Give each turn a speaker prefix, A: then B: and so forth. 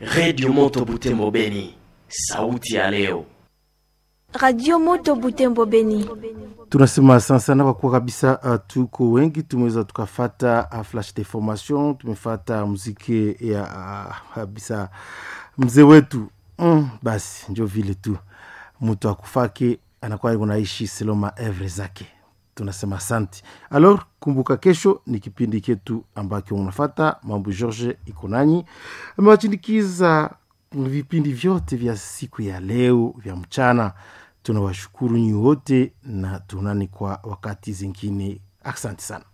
A: redio moto butembo beni sauti ya leo
B: Radio Moto Butembo Beni.
C: tunasema asante sana kwa kuwa kabisa uh, tuko wengi tumeweza tukafata uh, flash de formation tumefata muziki ya uh, kabisa mzee wetu mm, basi njo vile tu mtu akufake anakuwa unaishi seloma evre zake tunasema asante alors kumbuka kesho ni kipindi chetu ambacho unafata mambo george iko nanyi amewachindikiza vipindi vyote vya siku ya leo vya mchana tunawashukuru nyi wote na tunani kwa wakati zingine asante sana